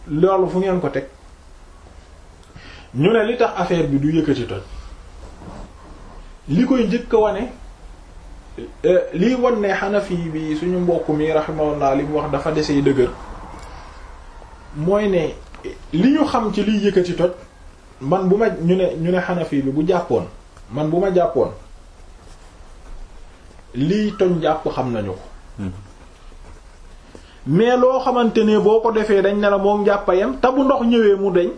loolu fu ngeen ko teg ñu ne li tax affaire bi du yëkkati toj li koy njëkk a wane liy wan ne Hanafi bi suñu mbokk mi rahimahullah li mu wax dafa desee dëgër mooy ne li ñu xam ci liy yëkkati toj man bu ma ñu ne ñu ne Hanafi bi bu jàppoon man bu ma jàppoon liy toj jàpp xam nañu ko mais loo xamante ne boo ko defee dañ ne la moo jàppayam te bu ndox ñëwee mu deñ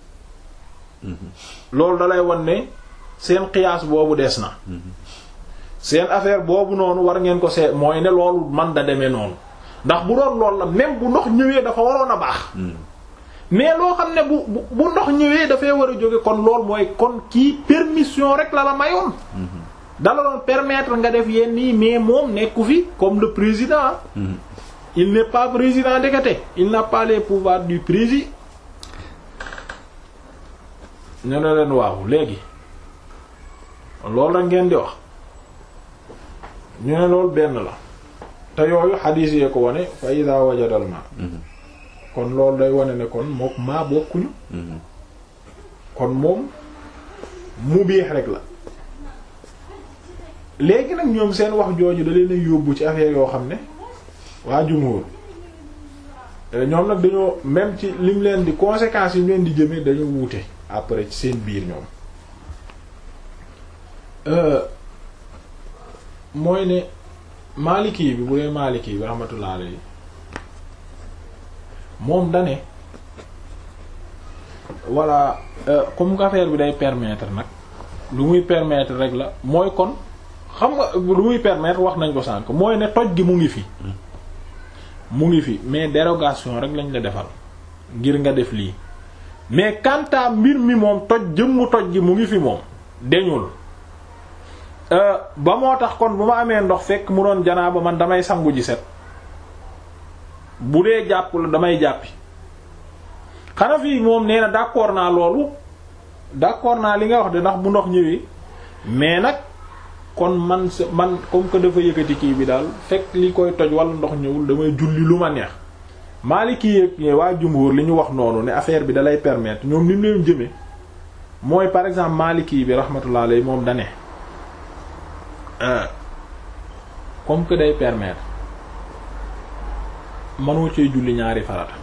loolu dalay wan ne seen qiyaas boobu des na seen affaire boobu noonu war ngeen ko seet mooy ne loolu man da demee noonu ndax bu doon loolu la même bu ndox ñëwee dafa waroon a baax mais loo xam ne bu bu ndox ñëwee dafay war a jóge kon lool mooy kon kii permission rek la la mayoon dala doon permettre nga def yenn yi mais moom nekku fi comme le président il n'est pas président ndekete il n'a pas les pouvoirs du président ñu ne leen waaw léegi loolu la ngeen di wax ñu ne loolu benn la te yooyu xadiis yee ko wane fa ida wajadal ma kon loolu day wane ne kon mook maa bokkuñu kon moom mu biix rek la léegi nag ñoom seen wax jooju da leen a yóbbu ci affaire yoo xam ne waa jumhur ñoom nag dañoo même ci lim leen di conséquences yi ñu leen di jëmee dañoo wuute après ci seen biir ñoom mooy ne Maliki bi bu dee Maliki bi rahmatullah alayhi moom dane voilà comme que affaire bi day permettre nag lu muy permettre rek la mooy kon xam nga lu muy permettre wax nañ ko sànk mooy ne toj gi mu ngi fi mu ngi fi mais dérogation rek lañ la defal ngir nga def lii mais quant à mbir mi moom toj jëmmu toj gi mu ngi fi moom deñul ba moo tax kon bu ma amee ndox fekk mu doon janaaba man damay sangu ji set bu dee jàpp la damay jàppi xanaa fii moom nee na d'accord naa loolu d'accord naa li nga wax de ndax bu ndox ñëwee mais nag kon man sa man comme que dafa yëkkati kii bi daal fekk li koy toj wala ndox ñëwul damay julli lu ma neex Maliki yeeg waa jumhur li ñu wax noonu ne affaire bi dalay permettre ñoom ni mu leen jëmee mooy par exemple Maliki bi rahmatullah alayhi moom dane comme que day permettre mënoo cee julli ñaari farata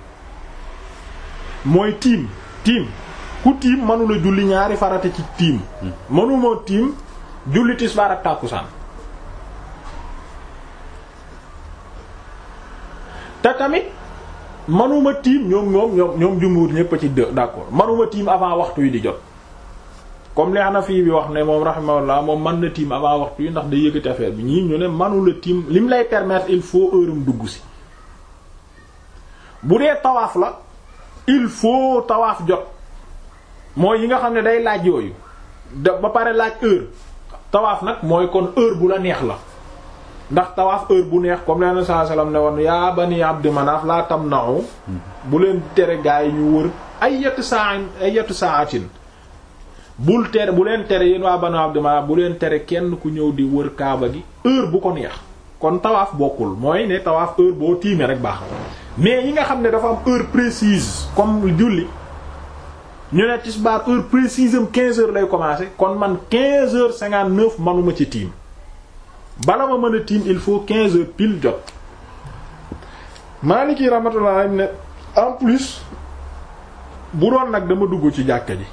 mooy tiim tiim ku tiim mënula julli ñaari farata ci tiim mënuma tiim julli tisbaar ak tàkkusaan te tamit manuma tiim ñoom ñoom ñoom ñoom jumhur ñépp a ci d'accord manuma tiim avant waxtu yi di jot comme li Hanafi bi wax ne moom rahimahullah moom mën na tiim avant waxtu yi ndax day yëkkati affaire bi ñii ñu ne manula tiim lim lay permettre il faut heure am dugg si bu dee tawaaf la il faut tawaaf jot mooy yi nga xam ne day laaj yooyu da ba pare laaj heure tawaaf nag mooy kon heure bu la neex la ndax tawaaf heure bu neex comme leen saa salaam ne woon yaa bani Abd Manaf laa tamna'u bu leen tere gaa yi ñu wër ay yetu saa ay yetu saatin bul tere bu leen tere yéen waa bani Abd Manaf bu leen tere kenn ku ñëw di wër kaaba gi heure bu ko neex kon tawaaf bokkul mooy ne tawaaf heure boo tiimee rek baax mais yi nga xam ne dafa am heure précise comme julli ñu ne tisbaar heure précise am 15 heures lay commencer kon man 15 heures 59 manuma ci tiim bala ma mën a tiim il faut 15 heures pile jot Maliki rahmatullah ne en plus bu doon nag dama dugg ci jàkka ji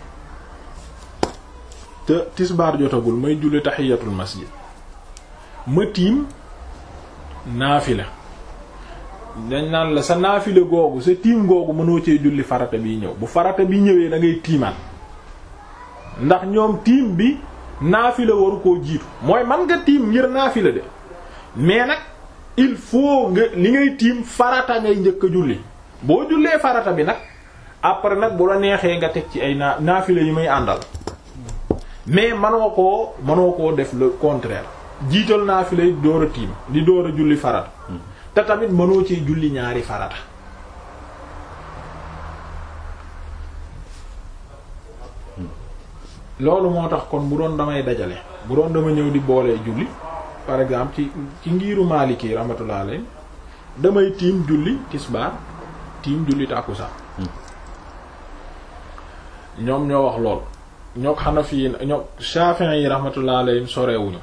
te tisbaar jotagul may julli tahiyatul masjid ma tiim naafila dañ naan la sa naafila googu sa tiim googu mënoo cee julli farata bi ñëw bu farata bi ñëwee da ngay tiimaan ndax ñoom tiim bi naafila waru koo jiitu mooy man nga tiim ngir naafila de mais nag il faut nga li ngay tiim farata ngay njëkk a julli boo jullee farata bi nag après nag bu la neexee nga teg ci ay naa naafila yi may àndal mais manoo koo manoo koo def le contraire jiital naafila yi door a tiim di door a julli farata te tamit mënoo ci julli ñaari farata loolu moo tax kon bu doon damay dajale bu doon dama ñëw di boolee julli par exemple ci ci ngiiru Maliki rahmatullah alayhi damay tiim julli tisbaar tiim julli tàkkusaan ñoom ñoo wax lool ñoo Hanafi yi ñoo Shafi'i yi rahmatullah alayhim sorewuñu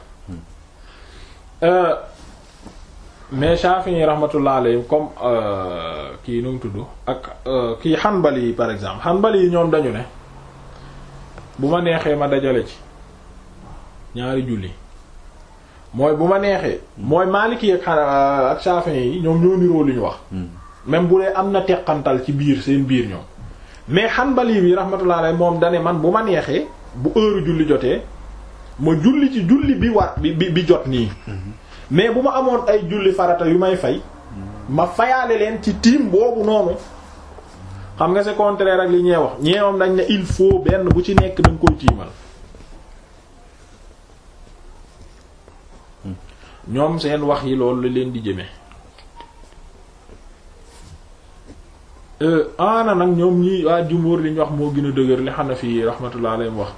mais Shafi'i yi rahmatullah alayhim comme kii nu mu tudd ak kii Hanbali yi par exemple Hanbali yi ñoom dañu ne bu ma neexee ma dajale ci ñaari julli mooy bu ma neexee mooy Maliki ak ak Shafi'i yi ñoom ñoo niroo li ñu wax même bu dee am na teqantal ci biir seen biir ñoom mais Hanbali bi rahmatullah alayhi moom dane man bu ma neexee bu heure julli jotee ma julli ci julli bi war bi bi jot nii mais bu ma amoon ay julli farata yu may fay ma fayaale leen ci tiim boobu noonu xam nga c'est contraire ak li ñee wax ñee moom dañ ne il faut benn bu ci nekk da nga koy tiimal ñoom seen wax yi loolu la leen di jëme ana nag ñoom ñi waa jumóor li ñu wax moo gën a dëgër li Hanafi yi rahmatullah alayhim wax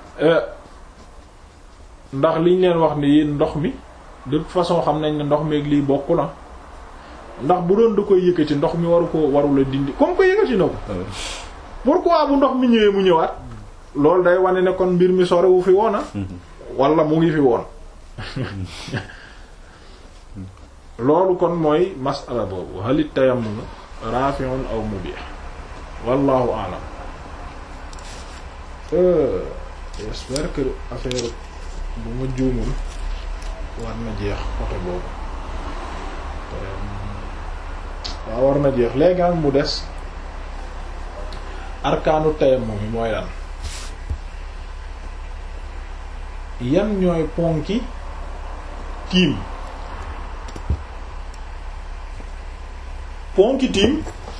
ndax liñ leen wax ni yéen ndox mi de toute façon xam nañ ne ndox mi ak lii bokk na ndax bu doon da koy yëkkati ndox mi waru ko warula dindi comme ko yëkkati na ko pourquoi bu ndox mi ñëwee mu ñëwaat loolu day wane ne kon mbir mi sore wu fi woona wala mu ngi fi woon loolu kon mooy masala boobu halit tayammum rafi'un aw mubih wallahu a'lam j'espère que affaire bu ma juumul war na jeex côté boobu waaw war na jeex léegi nag mu des arkaanu tayammum yi mooy lan yan ñooy ponki tiim ponki tiim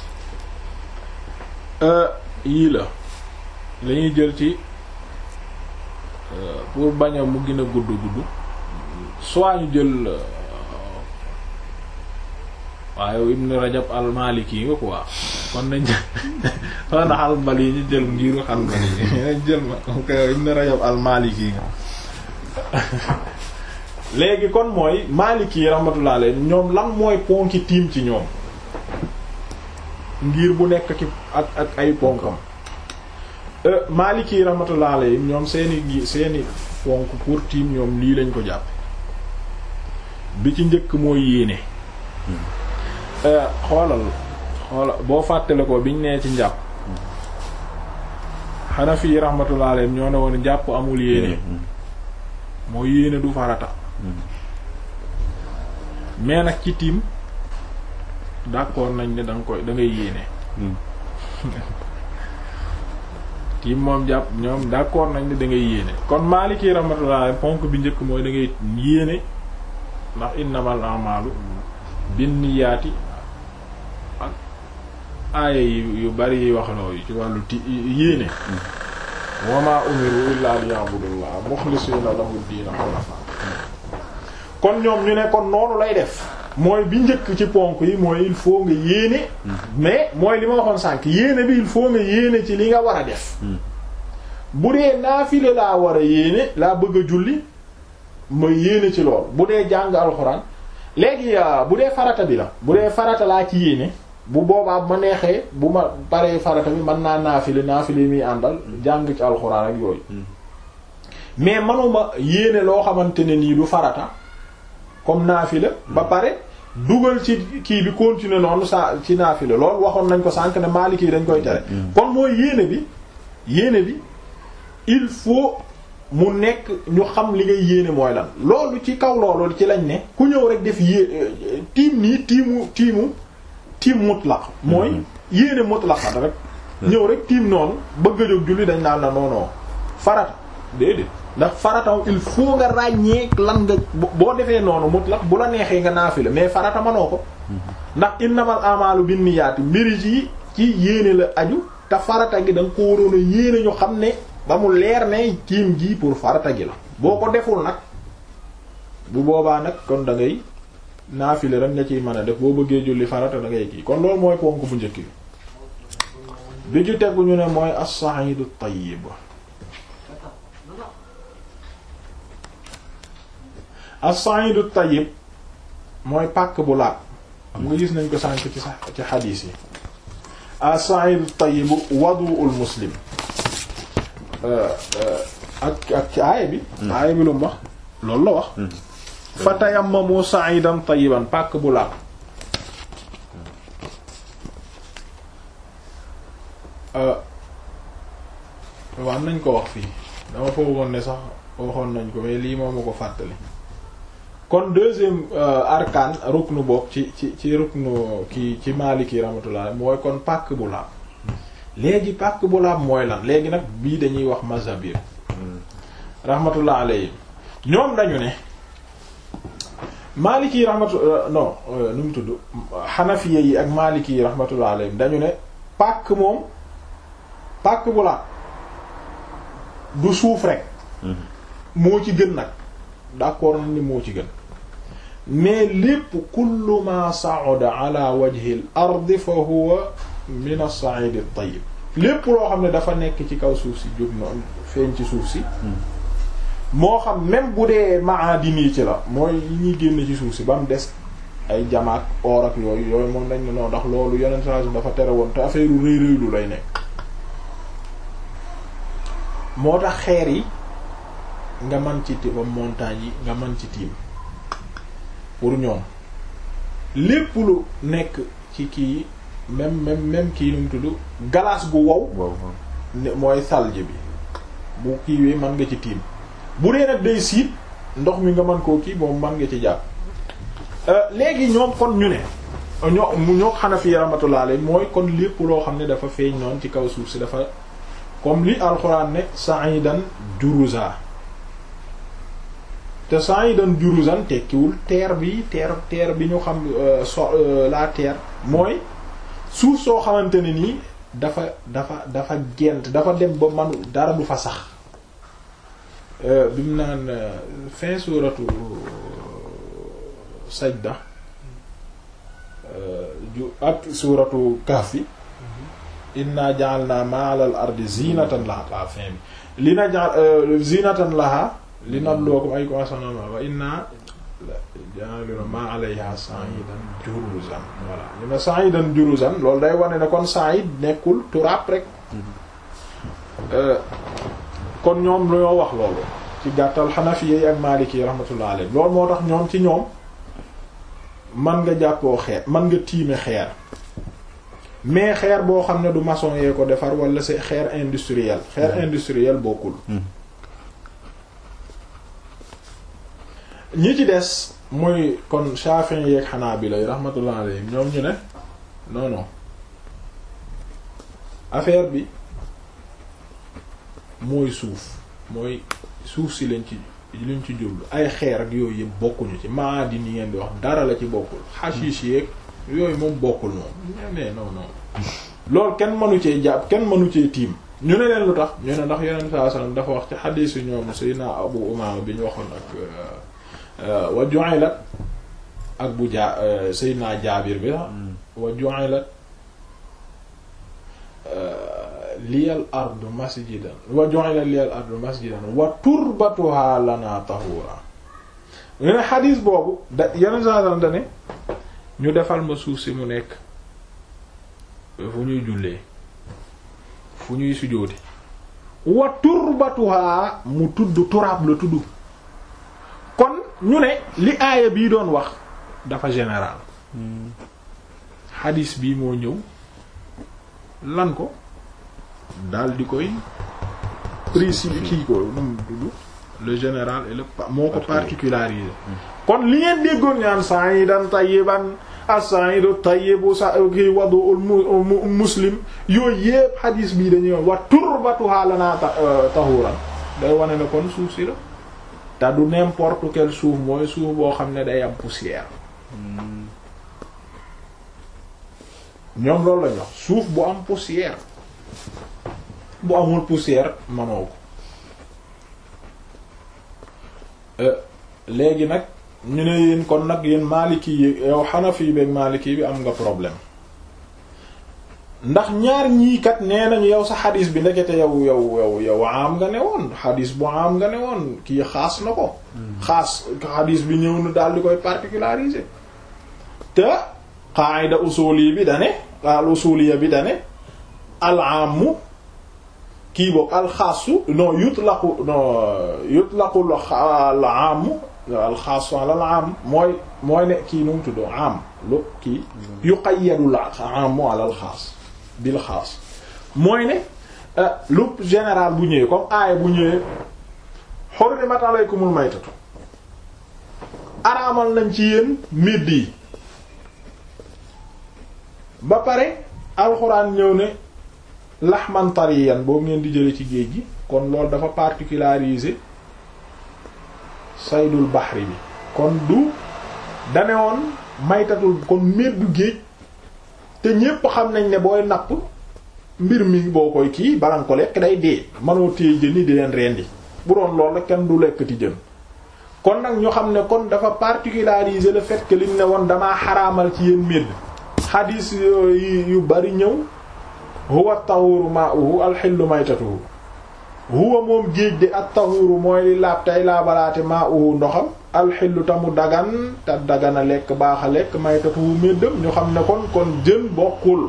yii la lañuy jël ci pour bañ a mu gën a gudd gudd soit ñu jël waaye Ibn Rajab al-Maliki nga quoi kon nañ kon na Hanbali yi ñu jël ngiru Hanbali yi jël ma ko Ibn Rajab al-Maliki nga léegi kon mooy Maliki yi rahmatullah alayhi ñoom lan mooy ponki tiim ci ñoom ngir bu nekk ki ak ak ay ponkam Maliki yi rahmatullah alayhi ñoom seeni gi seeni ponk pour tiim ñoom lii lañ ko jàppe bi ci njëkk mooy yéene xoolal xoolal boo fàttale ko biñ nee ci njàpp Hanafi yi rahmatullah alayhi ñoo ne woon njàpp amul yéene mooy yéene du farata mais nag ci tiim d'accord nañ ne da nga koy da ngay yéene tiim moom jàpp ñoom d'accord nañ ne da ngay yéene kon Maliki rahmatullah ponk bi njëkk mooy da ngay yéene ndax innamal a'malu binniyaati ak aaya yu bari yi wax loo ci wàllu ti yéene wa ma umiru illa liya'budullah mukhlisina lahu diina hunafa kon ñoom ñu ne kon noonu lay def mooy bi njëkk ci ponk yi mooy il faut nga yéene mais mooy li ma waxoon sànk yéene bi il faut nga yéene ci li nga war a def bu dee naafile laa war a yéene laa bëgg a julli ma yéene ci lool bu dee jàng alxuraan léegi bu dee farata bi la bu dee farata laa ci yéene bu boobaa bu ma neexee bu ma paree farata bi mën naa naafile naafile muy àndal jàng ci alxuraan ak yooyu mais manuma yéene loo xamante ne nii du farata comme naafila ba pare dugal ci kii bi continuer noonu sa ci naafila loolu waxoon nañ ko sànq ne Maliki dañ koy tere kon mooy yéene bi yéene bi il faut mu nekk ñu xam li ngay yéene mooy lan loolu ci kaw loolu ci lañ ne ku ñëw rek def yé tiim nii tiimu tiimu tiim mutlaq mooy yéene mutlaq rek ñëw rek tiim noonu bëgg a jóg julli dañ naan la noonoo farata déedéet ndax farata il faut nga ràññee lan nga boo defee noonu mutlaq bu la neexee nga naafila mais farata manoo ko ndax innamal a'malu binniyaati mbiri ci ci yéene la aju te farata gi da nga ko waroon a yéene ñu xam ne ba mu leer ne tiim gi pour farata gi la boo ko deful nag bu boobaa nag kon da ngay naafile rek nga ciy mën a def boo bëggee julli farata da ngay kii kon loolu mooy ponk bu njëkk bi bi ci tegu ñu ne mooy as-sa'idu tayyib as-sa'idu tayyib mooy pàkk bu laab xam nga gis nañ ko sànk ci sax ci xadiis yi as-sa'idu tayyibu wadu'ul muslim ak ak ci aaya bi aaya bi lu mu wax loolu la wax fa tayammamu sa'idan tayyiban pàkk bu laab wax nañ ko wax fii dama foogoon ne sax waxoon nañ ko mais lii moom ma ko fàttali kon deuxième arkaan ruknu bokk ci ci ci ruknu ki ci Maliki rahmatullah mooy kon pàkk bu laab léegi pàkk bu laab mooy lan léegi nag bii dañuy wax mazhabir rahmatullah alayhi ñoom dañu ne Maliki rahmatullah non nu mu tudd Hanafiya yi ak Maliki yi rahmatullah alayhi dañu ne pàkk moom pàkk bu laab du suuf rek moo ci gën nag d'accord nañ ni moo ci gën mais lépp kullu ma sa'ada ala wajhi al-ard fa huwa min as-sa'id at-tayyib lépp loo xam ne dafa nekk ci kaw suuf si jóg noonu feeñ ci suuf si moo xam même bu dee maadin yi ci la mooy yi ñuy génn ci suuf si ba mu des ay jamaak or ak yooyu yooyu moom dañ ne noonu ndax loolu yeneen saa dafa tere woon te affaire u rëy rëylu lay nekk moo tax xeer yi nga man ci tiim montagne yi nga man ci tiim pour ñoom lépp lu nekk ci kii même même même kii nu mu tudd glace gu wow mooy salje bi bu kiiwee mën nga ci tiim bu dee nag day siit ndox mi nga mën koo kii moom mën nga ci jàpp léegi ñoom kon ñu ne ñoo ñoo Hanafi rahmatullah alayhi mooy kon lépp loo xam ne dafa feeñ noonu ci kaw suuf si dafa comme li alxuraan ne sa'idan juruza te sa'idan juruzan tekkiwul terre bi terre terre bi ñu xam so la terre mooy suuf soo xamante ne nii dafa dafa dafa gent dafa dem ba manu dara du fa sax bi mu naan fin suratu sajda ju ak suratu kahfi inna ja'alna ma'al ardi zinatan laha la fin bi li na ja'al zinatan laha li nabluwakum ayyukum ahsanu amala wa inna ja'alna ma 'alayha sa'idan juruzan voilà li na sa'idan juruzan loolu day wane ne kon sa'id nekkul turab rek kon ñoom ñoo wax loolu ci gàttal Hanafiya yi ak Maliki yi rahmatullah alayhi loolu moo tax ñoom ci ñoom man nga jàppoo xeer man nga tiime xeer mais xeer boo xam ne du maçon yee ko defar wala c'est xeer industriel xeer industriel bokkul ñi ci des mooy kon Shafi'i yeeg Hanabila yi rahmatullah alayhim ñoom ñu ne non non affaire bi mooy suuf mooy suuf si lañ ci liñ ci jublu ay xeer ak yooyu yëpp bokkuñu ci maadi ni ngeen di wax dara la ci bokkul hashish yeeg yooyu moom bokkul moom mais non non loolu kenn mënu cee jàpp kenn mënu cee tiim ñu ne leen lu tax ñu ne ndax yeneen saa sallam dafa wax ci xadiis yu ñoom Seydina Abu Umaama bi ñu waxoon ak wa ju'ilat ak bu jaa Seydina Jaabir bi la wa ju'ilat liyal ardu masjidan wa ju'ilat liyal ardu masjidan wa turbatuha lana tahura ñu ne xadiis boobu da yeneen saa sallam da ne ñu defal ma suuf si mu nekk fu ñuy jullee fu ñuy sujjóote wa turbatuha mu tudd turaab la tudd kon ñu ne li aaya bii doon wax dafa général xadiis bii moo ñëw lan ko dal di koy précis kii ko nu mu tudd le général et le moo ko particularisé kon li ngeen déggoon ñaan sa'idan tayyiban as-sa'idu tayyibu sa ki wadu'ul muslim yooyu yépp xadiis bii dañuy wax wa turbatuha lana tahuran day wane ne kon suuf si la te du n'importe quel suuf mooy suuf boo xam ne day am poussière ñoom loolu lañ wax suuf bu am poussière bu amul poussière manoo ko léegi nag ñu ne yéen kon nag yéen Maliki yi yow Hanafi beek Maliki bi am nga problème ndax ñaar ñii kat nee nañu yow sa xadis bi ndekete yow yow yow yow am nga ne woon xadis bu am nga ne woon kii xaas na ko xaas xadis bi ñëw na daal di koy particulariser te qaida usuli bi dane al usuliya bi dane alaamu kii boog alxaasu non yutlaqu non yutlaqu alaamu alxaasu al aam mooy mooy ne kii nu mu tudd am lu kii yuqayyadu la aamu ala alxaas bil xaas mooy ne lu général bu ñëwee comme aaya bu ñëwee hurrimat alaykumul maytatu araamal nañ ci yéen midd yi ba pare alxuraan ñëw ne laxman tariyan boobu ngeen di jële ci géej gi kon loolu dafa particularisé saydul baxri bi kon du dane woon maytatul kon meddu géej te ñépp xam nañ ne booy napp mbir mi boo koy kii balan ko lekk day dee manoo téye jën yi di leen rendi bu doon loolu la kenn du lekkati jën kon nag ñu xam ne kon dafa particularisé le fait que liñ ne woon damaa xaraamal ci yéen medd xadiis yu bari ñëw huwa tahuru ma'uhu alxillu maytatuhu huwa moom géej de at tahuru mooy li laab tey laabalaate ma'uhu ndoxam alxillu ta mu dagan te dagan a lekk baax a lekk maytatuhu méddam ñu xam ne kon kon jën bokkul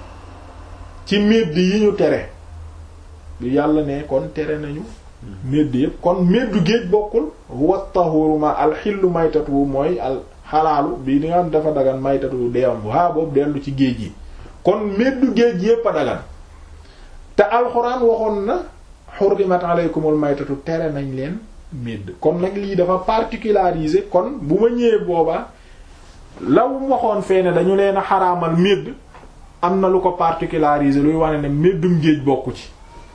ci médd yi ñu tere bi yàlla ne kon tere nañu médd yëpp kon méddu géej bokkul huwa tahuru ma alxillu maytatuhu mooy al xalaalu bii di nga xam dafa dagan maytatuhu deewam waa boobu dellu ci géej gi kon meddu géej yépp a dagan te alxuraan waxoon na xurrimat aleykumul maytatu tere nañ leen medd kon nag lii dafa particularisé kon bu ma ñëwee boobaa law waxoon fee ne dañu leen a xaraamal medd am na lu ko particularisé luy wane ne meddum géej bokku ci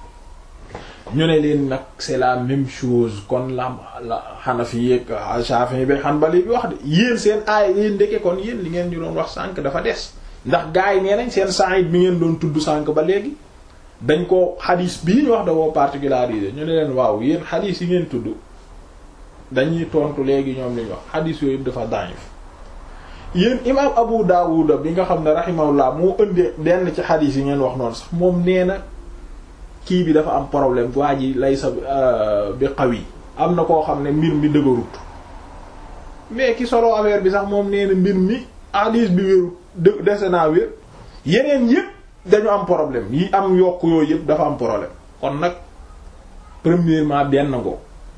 ñu ne leen nag c'est la même chose kon la la Hanafi yeeg Shafi'i bi Hanbali bi wax de yéen seen aay yéen ndeke kon yéen li ngeen ñu doon wax sànk dafa des ndax gars yi nee nañ seen Sa'id bi ngeen doon tudd sànk ba léegi dañ ko xadis bii ñu wax da koo particularisé ñu ne leen waaw yéen xadis yi ngeen tudd dañuy tontu léegi ñoom li ñu wax xadis yooyu dafa daif yéen imam Abu Dawud bi nga xam ne rahimahullah moo ëndee denn ci xadis yi ngeen wax noonu sax moom nee na kii bi dafa am problème waa ji lay sa bi xaw yi am na koo xam ne mbir mi dëgërut mais ki solo affaire bi sax moom nee na mbir mi xadis bi wéru dë dese naa wér yeneen yépp dañu am problème yi am yokk yooyu yépp dafa am problème kon nag premièrement benn ngoo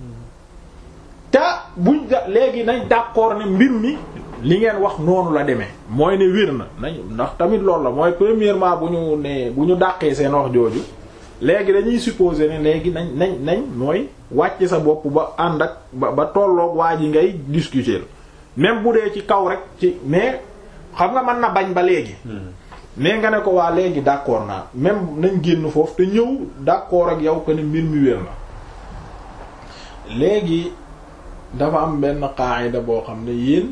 te buñ léegi nañ d'accord ne mbir mi li ngeen wax noonu la demee mooy ne wér na nañ ndax tamit loolu la mooy premièrement bu ñu nee bu ñu dàqee seen wax jooju léegi dañuy supposer ne léegi nañ nañ nañ mooy wàcc sa bopp ba ànd ak ba ba tolloog waa ji ngay discuter même bu dee ci kaw rek ci mais xam nga mën na bañ ba léegi mais nga ne ko waa léegi d'accord naa même nañ génn foofu te ñëw d'accord ak yow que ne mbir mi wér na léegi dafa am benn qaayida boo xam ne yéen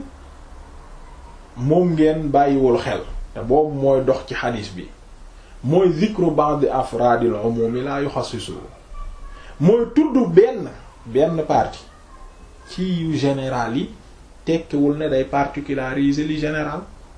moom ngeen bàyyiwul xel te boobu mooy dox ci xadiis bi mooy zikru ba'd afraadil umumi la yuxassisu mooy tudd benn benn partie ci yu général yi tekkiwul ne day particulariser li général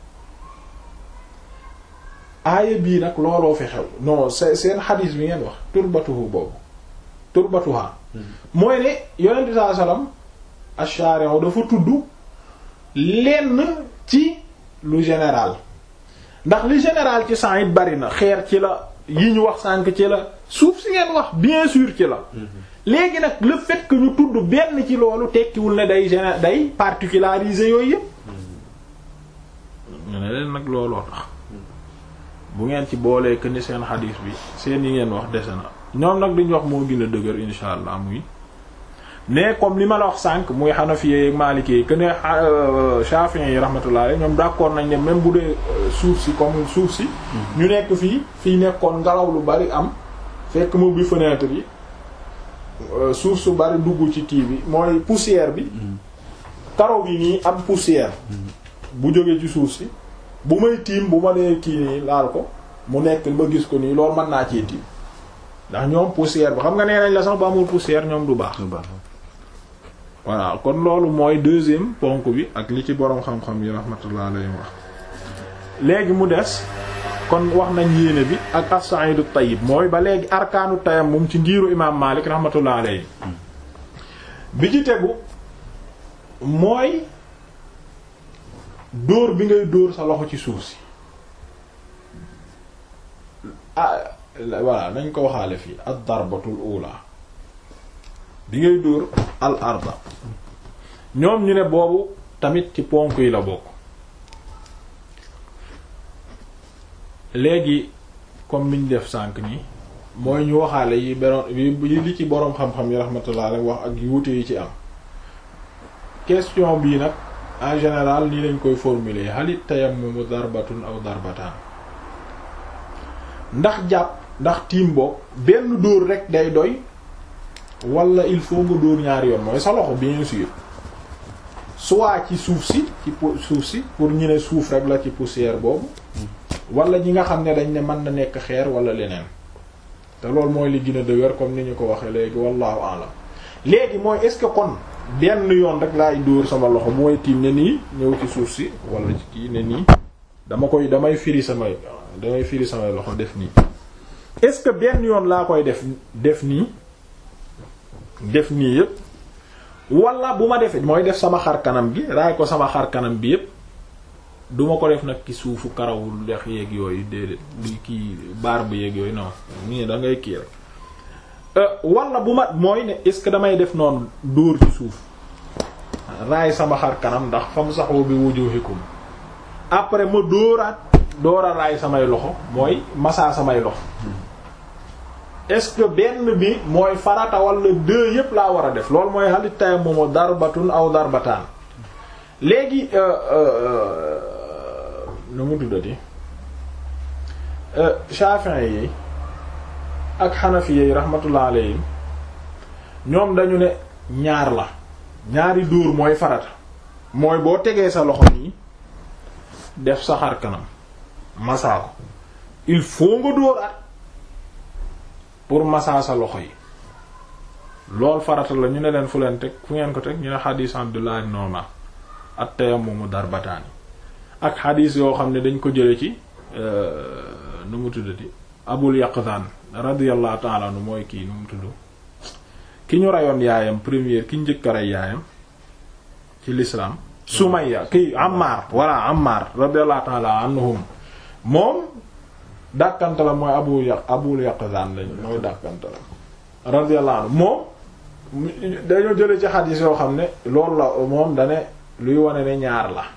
aaya bii nag looloo fi xew non seen xadiis bi ngeen wax turbatuhu boobu turbatuha mooy ne yonent bi sallallahu alayhi wasallam ash-shari'u dafa tudd lenn ci lu général ndax li général ci sang it bari na xeer ci la yi ñu wax sànk ci la suuf si ngeen wax bien sûr ci la léegi nag le fait que ñu tudd benn ci loolu tekkiwul ne day géné day particulariser yooyu yëpp ñu ne leen nag looloo tax bu ngeen ci boolee que ni seen xadiis bi seen yi ngeen wax dese na ñoom nag duñ wax moo gën a dëgër insha allah muy mais comme li ma la wax sànq muy Hanafiye ak Maliki que ne Shafi'i yi rahmatullah alayhi ñoom d'accord nañ ne même bu dee suuf si comme suuf si. ñu nekk fii fii nekkoon ngelaw lu bari am fekk mu bi fenêtre yi suuf su bari dugg ci kii bi mooy poussière bi. karo bi nii am poussière. bu jógee ci suuf si bu may tiim bu ma nee kii nii laal ko mu nekk ba gis ko nii loolu mën naa cee tiim ndax ñoom poussière bi xam nga nee nañ la sax ba amul poussière ñoom du baax. voilà kon loolu mooy deuxième ponk bi ak li ci boroom xam-xam yi rahmatullah alayhi wax léegi mu des kon wax nañ yéene bi ak as-sa'idu tayyib mooy ba léegi arkaanu tayammum ci ngiiru imaam Maalik rahmatullah alayhi bi ci tegu mooy dóor bi ngay dóor sa loxo ci suuf si voilà nañ ko waxaale fii ad darbatul ula bi ngay dóor al arda ñoom ñu ne boobu tamit ci ponk yi la bokk léegi comme niñ def sànq nii mooy ñu waxaale yi beroon yi li ci boroom xam-xam yi rahmatullah rek wax ak wuute yi ci am question bii nag en général nii lañ koy formuler halit tayammumu darbatun aw darbataan ndax jàpp ndax tiim boog benn dóor rek day doy wala il faut nga dóor ñaari yoon mooy sa loxo bien sûr soit ci suuf si ci suuf si pour ñu ne suuf rek la ci poussière boobu wala ñi nga xam ne dañ ne mën na nekk xeer wala leneen te loolu mooy li gën a dëgër comme ni ñu ko waxee léegi wallahu alam léegi mooy est-ce que kon benn yoon rek laay dóor sama loxo mooy tiim ne nii ñëw ci suuf si wala ci kii ne nii dama koy damay firi samay damay firi samay loxo def nii est-ce que benn yoon laa koy def def nii def nii yépp wala bu ma defee mooy def sama xar kanam gi raay ko sama xar kanam bi yépp duma ko def nag ci suufu karawul lex yeeg yooyu déedéet di kii barbe yeeg yooyu non nii da ngay kii rek wala bu ma mooy ne est-ce que damay def noonu dóor ci suuf raay sama xar kanam ndax fam saxoo bi wujuhikum après ma dóoraat dóora raay samay loxo mooy masaa samay loxo est-ce que benn bi mooy farata wala deux yépp laa war a def loolu mooy xalit tay moomu darbatun aw darbataan léegi nu mu tuddati Shafi'i yi ak Hanafi yi rahmatullah alayhim ñoom dañu ne ñaar la ñaari dóor mooy farata mooy boo tegee sa loxo nii def sa xar kanam masaa ko il faut nga dóoraat pour masaa sa loxo yi lool farata la ñu ne leen fu leen teg fu ngeen ko teg ñu ne xadiis Abdullah ibn Umar at-tayammumu darbataani ak xadiis yoo xam ne dañ ko jële ci nu mu tuddati Abul Yaqzan radiyallahu ta'ala anhu mooy kii nu mu tudd ki ñu rayoon yaayam première ki njëkk a rey yaayam ci l'islam Sumayya kii Ammar walla Ammar radiyallahu ta'ala anhum moom dàkkante la mooy abu yaq abul yaqzan lañ mooy dàkkante la radiyallahu anhu moom dañoo jële ci xadiis yoo xam ne loolu la moom dane luy wane ne ñaar la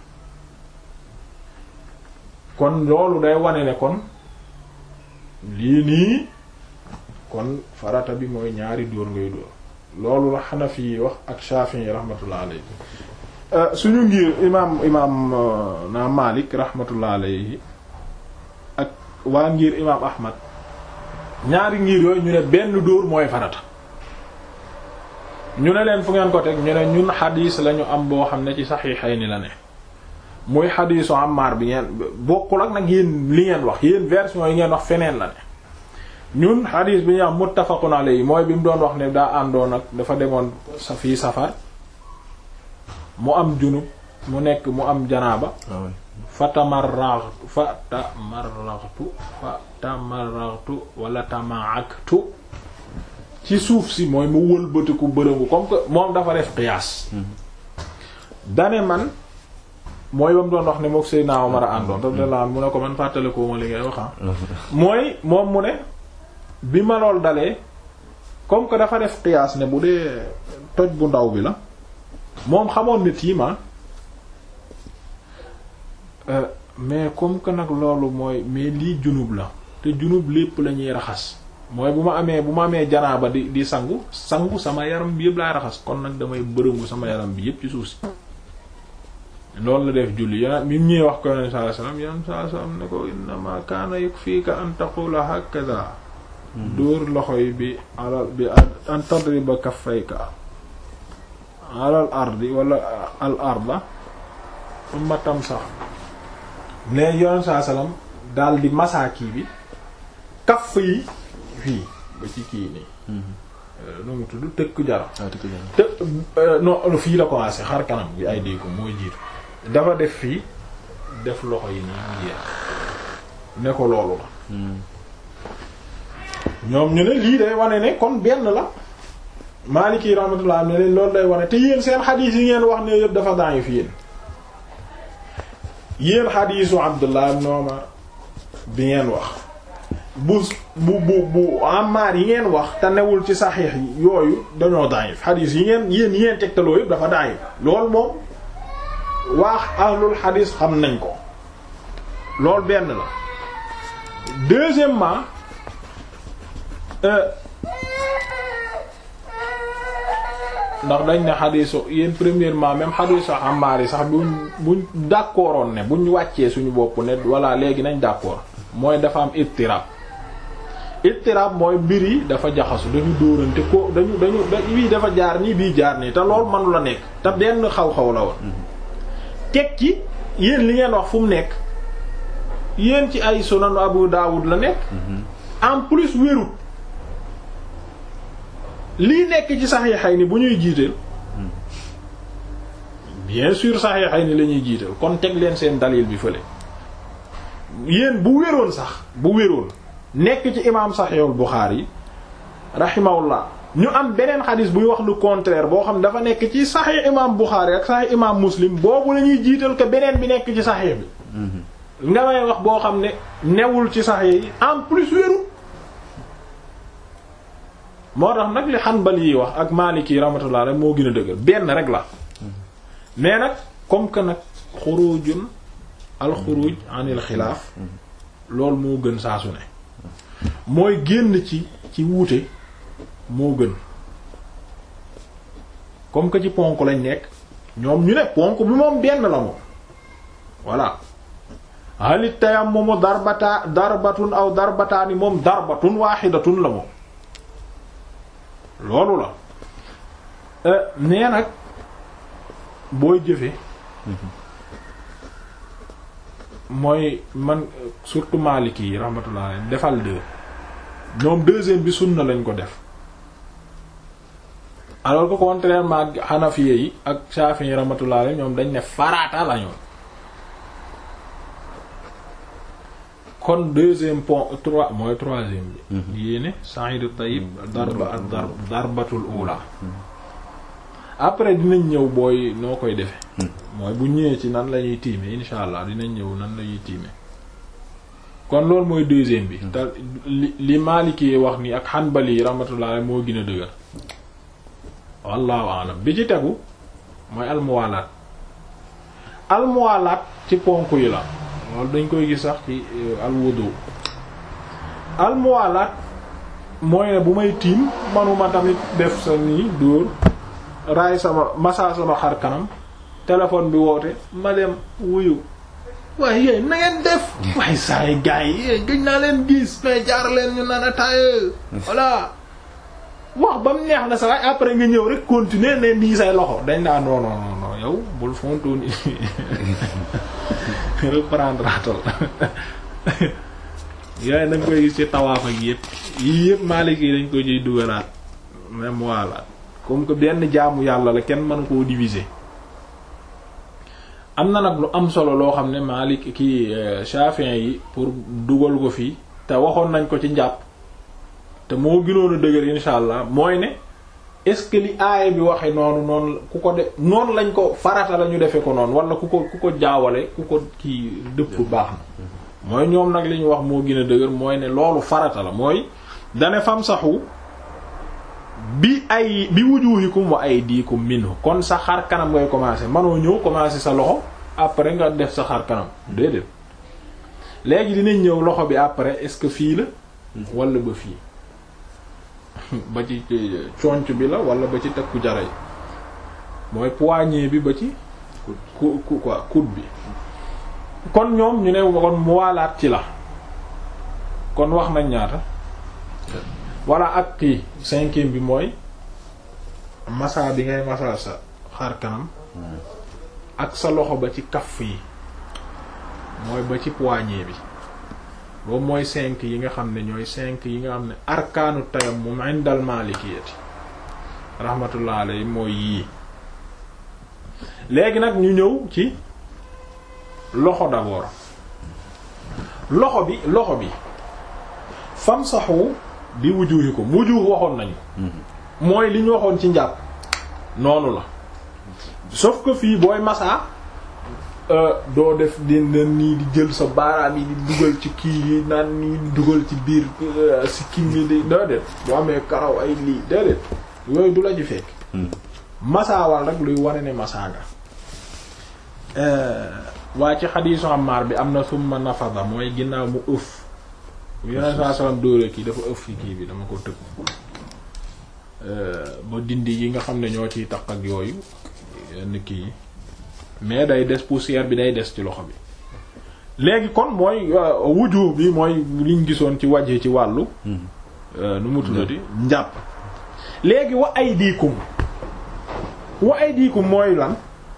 kon loolu day wane ne kon lii nii kon farata bi mooy ñaari dóor ngay dóor loolu la Hanafi yi wax ak Shafi'i yi rahmatullah alayhi suñu ngir imaam imaam na Malik rahmatullah alayhi ak waa ngir imaam Ahmad ñaari ngir yooyu ñu ne benn dóor mooy farata ñu ne leen fu ngeen ko teg ñu ne ñun xadiis lañu am boo xam ne ci Sahihayni la ne muy xadiisu Ammar bi ngeen bokkul ak nag yéen li ngeen wax yéen version yi ngeen wax feneen la ne ñun xadiis bi ñu am muttafaqun alayhi mooy bi mu doon wax ne daa àndoon ak dafa demoon sa fii safar mu am junub mu nekk mu am janaaba fa tamarraghtu fa tamarraghtu fa tamarraghtu wala tamaaktu ci suuf si mooy mu wëlbatiku bërëngu comme que moom dafa def qiyaas dane man mooy ba mu doon wax ne mook Seydina Omar a àndoon radiyallahu anhu mu ne ko man fàttale ko ma li ngay wax mooy moom mu ne bi ma lool dalee comme que dafa def qiyaas ne bu dee toj bu ndaw bi la moom xamoon ne tiima mais comme que nag loolu mooy mais lii junub la te junub lépp la ñuy raxas mooy bu ma amee bu ma amee janaaba di di sangu sangu sama yaram bi yëpp laay raxas kon nag damay bërëngu sama yaram bi yëpp ci suuf si loolu la def julli yonent bi ñuy wax ko yonent sallallahu alayhi wasallam yonent sallallahu alayhi wasallam ne ko innama kaana yakfika an taqula hakaza dóor loxo yi bi alal bi an tadriba kaffayka alal ardi wala al arda umma tamsax ne yonent sallallahu alayhi wasallam daal di masaaki bi kaff yi fii ba ci kii nii nu mu tudd tëkk jara te non fii la commencé xar kanam bi ay dee ko mooy jiitu dafa def fii def loxo yi nii mu jeex ne ko loolu la ñoom ñu ne lii day wane ne kon benn la Maliki rahmatullah ne leen loolu day wane te yéen seen xadiis yi ngeen wax ne yëpp dafa daañu fi yéen yéen xadiisu Abdullah ibn Umar bi ngeen wax bu bu bu bu amaar yi ngeen wax te newul ci saxiix yi yooyu dañoo daayif xadiis yi ngeen yéen yi ngeen tegtaloo yëpp dafa daayif loolu moom waax ahlul xadiis xam nañ ko loolu benn la deuxièmement ndax dañ ne xadiisu yéen premièrement même xadiisu Ammaar yi sax buñ buñ d'accordoon ne buñ wàccee suñu bopp ne voilà léegi nañ d'accord mooy dafa am ittirab ittirab mooy mbir yi dafa jaxasu dañu dóorante ko dañu dañu bii dafa jaar nii bii jaar nii te loolu manu la nekk te benn xaw-xaw la woon teg ci yéen li ngeen wax fu mu nekk yéen ci ay sunanu Abu Dawud la nekk en plus wérut lii nekk ci saxiixay ni bu ñuy jiiteel bien sûr saxiixay ni la ñuy jiital kon teg leen seen dalil bi fële yéen bu wéroon sax bu wéroon nekk ci imaam saxiixul Buxaari yi rahimahullah ñu am beneen xadis buy wax lu contraire boo xam dafa nekk ci saxiix imaam Buxaari ak saxiix imaam Muslim boobu la ñuy jiital que beneen bi nekk ci saxiix bi nga may wax boo xam ne newul ci saxiix yi en plus wérul moo tax nag li Hanbali yi wax ak Maliki yi rahmatullah rek moo gën a dëgër benn rek la mais nag comme que nag xurujun al xuruj anil xilaaf loolu moo gën saa su ne mooy génn ci ci wuute moo gën comme que ci ponk lañ nekk ñoom ñu ne ponk bi moom benn la moom voilà halit tayammumu darbata darbatun aw darbataani moom darbatun waaxidatun la moom loolu la nee nag booy jëfe mooy man surtout Maliki yi rahmatullah defal deux ñoom deuxième bi sunna lañ ko def alors que contrairement ak Hanafiya yi ak Shafi'i rahmatullah ñoom dañ ne farata lañu kon deuxième point trois mooy troisième bi yéene sa'idu tayyib darba ak dar darbatul ula après dinañ ñëw booy noo koy defe mooy bu ñëwee ci nan la ñuy tiime insha allah dinañ ñëw nan la ñuy tiime kon loolu mooy deuxième bi te li li Maliki wax ni ak Hanbali yi rahmatullah moo gën a dëgër wallahu alam bi ci tegu mooy almuwalaat almuwalaat ci ponk yi la loolu dañ koy gis sax ci alwudu almuwalaat mooy ne bu may tiim manuma tamit def sa nii dóor raay sama massa sama xar kanam téléphone bi woote ma dem wuyu waaye yéen na ngeen def waaye saa yi gars yi gëj naa leen gis mais jaar leen ñu naan ataaya voilà wax ba mu neex na sa waaye après nga ñëw rek continuer ne nii say loxo dañ naa non non non yow bul fontoon reprendre atal yooyu dañ koy gis ci tawaaf ak yëpp yii yëpp Maliki yi dañ ko ciy dugalaat même voilà comme que benn jaamu yàlla la kenn mën koo diviser am na nag lu am solo loo xam ne Malik ki Shafi'i yi pour dugal ko fii te waxoon nañ ko ci njàpp te moo gënoon a dëgër insha allah mooy ne est-ce que li aaya bi waxe noonu noonu ku ko de noonu lañ ko farata la ñu defe ko noonu wala ku ko ku ko jaawale ku ko kii dëpp baax na mooy ñoom nag li ñu wax moo gën a dëgër mooy ne loolu farata la mooy dane fam saxu bi ay bi wujuhikum wa aydikum minhu kon sa xar kanam ngay commencer manoo ñëw commencer sa loxo après nga def sa xar kanam déedéet léegi dinañ ñëw loxo bi après est-ce que fii la wala ba fii ba ci conc bi la wala ba ci takku jara yi mooy poignée bi ba ci ku ku quoi coude bi kon ñoom ñu ne kon muwaalaat ci la kon wax nañ ñaata walla ak kii cinquième bi mooy massa bi ngay massa sa xar kanam ak sa loxo ba ci kaff yi mooy ba ci poignée bi boobu mooy cinq yi nga xam ne ñooy cinq yi nga xam ne arkaanu tayammum indal maalikiyati rahmatullah alayhi mooy yii léegi nag ñu ñëw ci loxo d'abord loxo bi loxo bi famsahu bi wujuhikum wujuh waxoon nañu mooy li ñu waxoon ci njàpp noonu la sauf que fii booy masaa doo def di nii di jël sa baaraam yi di dugal ci kii yi naan nii di dugal ci biir si kim yi di déedéet boo amee karaw ay lii déedéet yooyu du la ci fekk masaawal rek luy wane ne masaa nga waa ci xadiisu Ammaar bi am na summa nafada mooy ginnaaw mu ëf yeneen saa salaam dóore kii dafa ëf ci kii bi dama ko tëb ba dindi yi nga xam ne ñoo ciy taq ak yooyu yenn kii yi mais day des poussière bi day des ci loxo bi léegi kon mooy wuju bi mooy liñ gisoon ci waje ci wàllu nu mu tuddati njàpp léegi wa ay diikum wa ay diikum mooy lan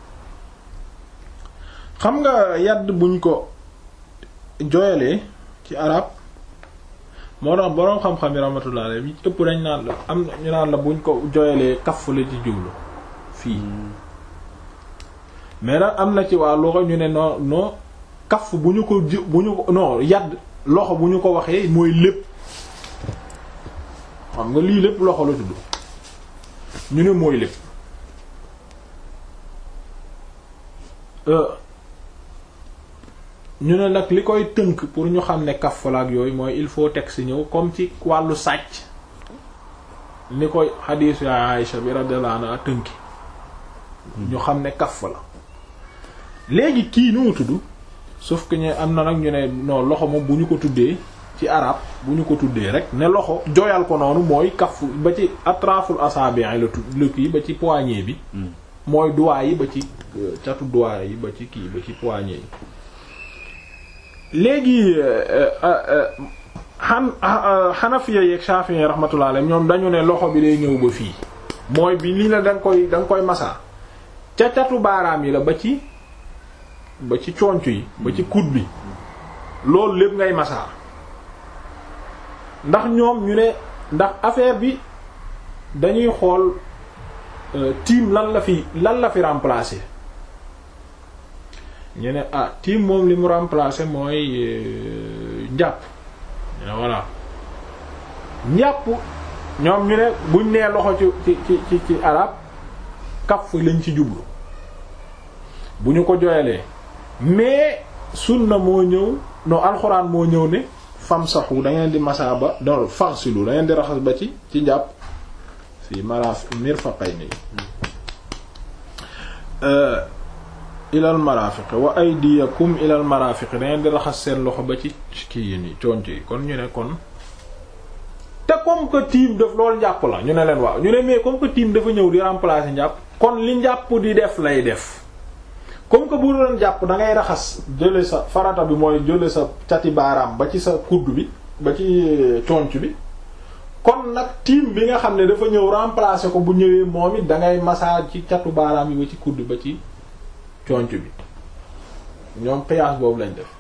xam nga yadd buñ ko joyalee ci arab moo tax boroom xam-xam yi rahmatullah alayhi ëpp dañ naan la am ñu naan la buñ ko joyalee kaf la ci jublu fii mais nag am na ci waa loxo ñu ne non non kaf bu ñu ko ji bu ñu ko non yadd loxo bu ñu ko waxee mooy lépp xam nga lii lépp loxo la tudd ñu ne mooy lépp ñu ne nag li koy tënk pour ñu xam ne kaf la ak yooyu mooy il faut texte ñëw comme ci wàllu sàcc ni koy xadiisu ya Aïsha bi radiyallahu anha tënki ñu xam ne kaf la léegi kii nu mu tudd sauf que ñu am na nag ñu ne non loxo moom bu ñu ko tuddee ci arab bu ñu ko tuddee rek ne loxo jooyal ko noonu mooy kaf ba ci atraful asabi' la tudd la kii ba ci poignet bi mooy doigt yi ba ci catu doigt yi ba ci kii ba ci poignet yi léegi xan xanafiya yeeg shafi'i rahmatullah alayhim ñoom dañu ne loxo bi day ñëw ba fii mooy bi lii la da nga koy da nga koy masaa ca catu baaraam yi la ba ci ba ci conc yi ba ci coude bi loolu lépp ngay masaa ndax ñoom ñu ne ndax affaire bi dañuy xool tiim lan la fi lan la fi remplacer ñu ne ah tiim moom li mu remplacer mooy njàpp ñu ne voilà njàpp ñoom ñu ne buñ nee loxo ci ci ci ci arab kaf lañ ci jublu bu ñu ko joyalee mais sunna moo ñëw non alxuraan moo ñëw ne famsahu da ngeen di masaa ba don farsilu da ngeen di raxas ba ci ci njàpp fi maraf mirfaqayni ilal marafiq wa aydiyakum ilal marafiq da ngeen di raxas seen loxo ba ci kii yi nii conc yi kon ñu ne kon te comme que tiim daf loolu njàpp la ñu ne leen waaw ñu ne mais comme que tiim dafa ñëw di remplacer njàpp kon li njàpp di def lay def comme que bu doon jàpp da ngay raxas jële sa farata bi mooy jële sa cati baaraam ba ci sa kudd bi ba ci conc bi kon nag tiim bi nga xam ne dafa ñëw remplacer ko bu ñëwee moom it da ngay massage ci catu baaraam yi ba ci kudd ba ci conc bi ñoom qiyaas boobu lañ def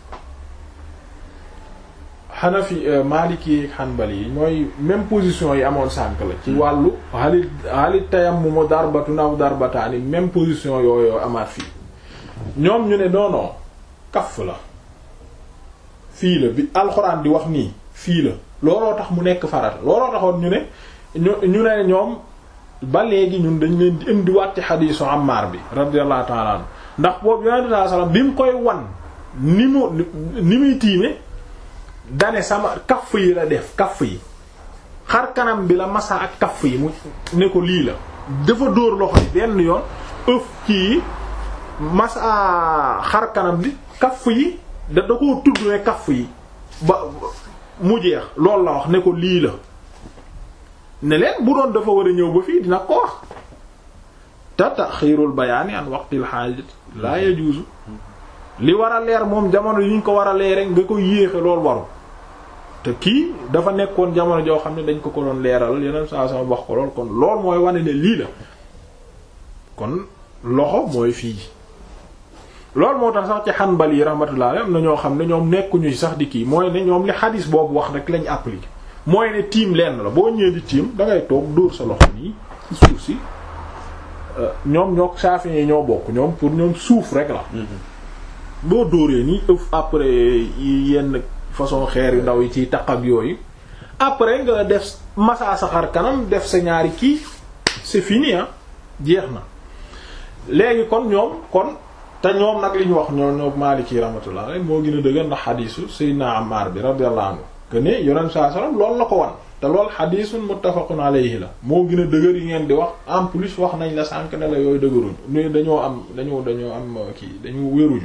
Hanafi Maliki Hanbali yi mooy même position yi amoon sànk la ci wàllu halit halit tayammum darbatu naw darbataani même position yooyu amaat fii ñoom ñu ne non kaf la fii la bi alxuraan di wax nii fii la looloo tax mu nekk farata looloo taxoon ñu ne ñu ñu ne ñoom ba léegi ñun dañ leen di indiwaat ci xadiisu Ammaar bi radiyallahu ta'ala anhu ndax boobu yonente sallallahu alayhi wasallam bi mu koy wan ni mu ni muy tiime dane sama kaff yi la def kaff yi xar kanam bi la masa ak kaff yi mu ne ko lii la dafa dóor loxo yi benn yoon ëf kii masa xar kanam bi kaff yi da da koo tudd ne kaff yi ba mu jeex loolu la wax ne ko lii la ne leen bu doon dafa war a ñëw ba fii dina ko wax te taxiirul bayaani an waqtil xaajat laa yajuuzu li war a leer moom jamono yi ñu ko war a leere nga ko yéexe loolu waru te kii dafa nekkoon jamono joo xam ne dañ ko ko doon leeral yeneen saa sama wax ko lool kon lool mooy wane ne lii la kon loxo mooy fii loolu moo tax sax ci Hanbali yi rahmatullah am na ñoo xam ne ñoom nekkuñu sax di kii mooy ne ñoom li xadis boobu wax rek lañ appliqué mooy ne tiim lenn la boo ñëwee di tiim da ngay toog dóor sa loxo nii ci suuf si ñoom ñoo Shafi'i yi ñoo bokk ñoom pour ñoom suuf rek la boo dóoree nii ëf après yenn façon xeer yu ndaw yi ciy taq ak yooyu après nga def massa sa xar kanam def sa ñaari kii c'est fini ah jeex na léegi kon ñoom kon te ñoom nag li ñu wax ñoo ñoo Maliki rahmatullah alayhi moo gën a dëgër ndax xadiisu Seydina Ammar bi radiyallahu anhu que ne yonent saa sallam loolu la ko wan te lool xadiisun muttafaqun alayhi la moo gën a dëgër yi ngeen di wax en plus wax nañ la sànk ne la yooyu dëgëruñ ñu dañoo am dañoo dañoo am kii dañu wéruñu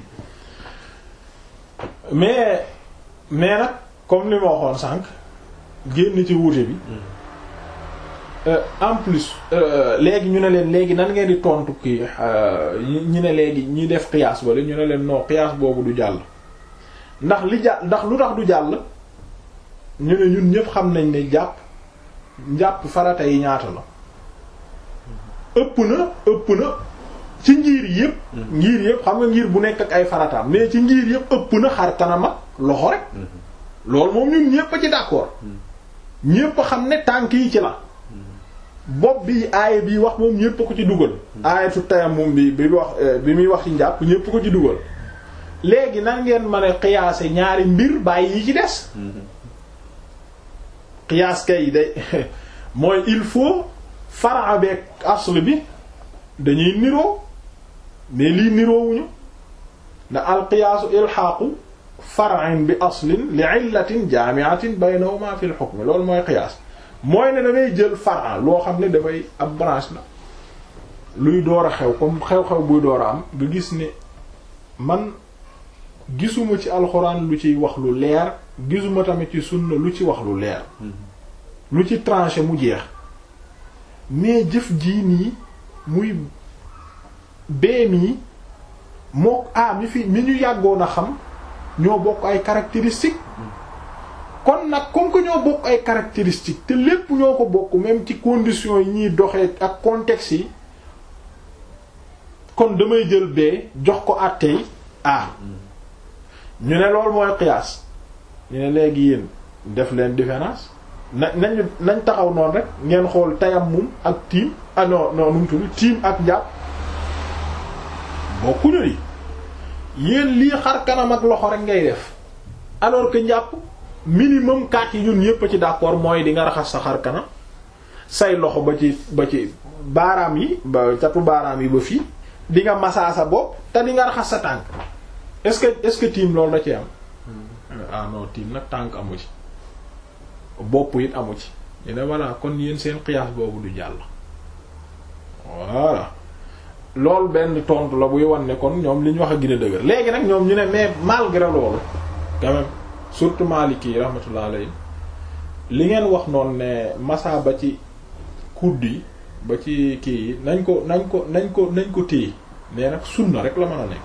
mais mais nag comme li ma waxoon sànq génn ci wuute bi en plus léegi ñu ne leen léegi nan ngeen di tontu kii ñu ne léegi ñi def qiyaas wala ñu ne leen non qiyaas boobu du jàll ndax li jàll ndax lu tax du jàll ñu ne ñun ñëpp xam nañ ne jàpp njàpp farata yi ñaata la ëpp na ëpp na ci ngir yëpp ngir yëpp xam nga ngir bu nekk ak ay farataam mais ci ngir yëpp ëpp na xar kanam ak loxo rek loolu moom ñun ñëpp a ci d'accord ñëpp a xam ne tànk yi ci la bopp bi aaya bi wax moom ñëpp a ko ci dugal aayatu tayammum bi bi wax bi muy wax ci njàpp ñëpp ko ci dugal léegi nan ngeen mën a xiyaase ñaari mbir bàyyi yi ci des xiyaas kay day mooy il faut fara beeg asl bi dañuy niroo mais lii niroowuñu da al qiyaasu ilxaaqu far'in bi aslin li illatin jaami'atin baynahuma fi al hukm loolu mooy qiyaas mooy ne da ngay jël far'a loo xam ne dafay ab branche la luy door a xew comme xew-xew buy door a am nga gis ne man gisuma ci alxuraan lu ciy wax lu leer gisuma tamit ci sunna lu ci wax lu leer lu ci tranché mu jeex mais jëf jii nii muy bee mii moo ah mi fi mi ñu yàggoon a xam ñoo bokk ay caractéristiques kon nag comme que ñoo bokk ay caractéristiques te lépp ñoo ko bokk même ci conditions yi ñuy doxee ak contexte yi kon damay jël bee jox ko àttey ah ñu ne loolu mooy qiyaas ñu ne léegi yéen def leen différence na nañu nañ taxaw noonu rek ngeen xool tayammum ak tiim ah non non nu mu tudd tiim ak njàpp bokkuñu yi yéen lii xar kanam ak loxo rek ngay def alors que njàpp minimum kat yi ñun ñépp a ci d'accord mooy di nga raxas sa xar kanam say loxo ba ci ba ci baaraam yi ba catu baaraam yi ba fii di nga masaa sa bopp te di nga raxas sa tànk est-ce que est-ce que tiim loolu da ci am ah non tiim nag tànk amu ci bopp it amu ci ñu ne voilà kon yéen seen qiyaas boobu du jàll voilà loolu benn tontu la buy wan ne kon ñoom li ñu wax a gën a dëgër léegi nag ñoom ñu ne mais malgré loolu quand même surtout Maliki yi rahmatullah alayhi li ngeen wax noonu ne massa ba ci kudd yi ba ci kii yi nañ ko nañ ko nañ ko nañ ko téye mais nag sunna rek la mën a nekk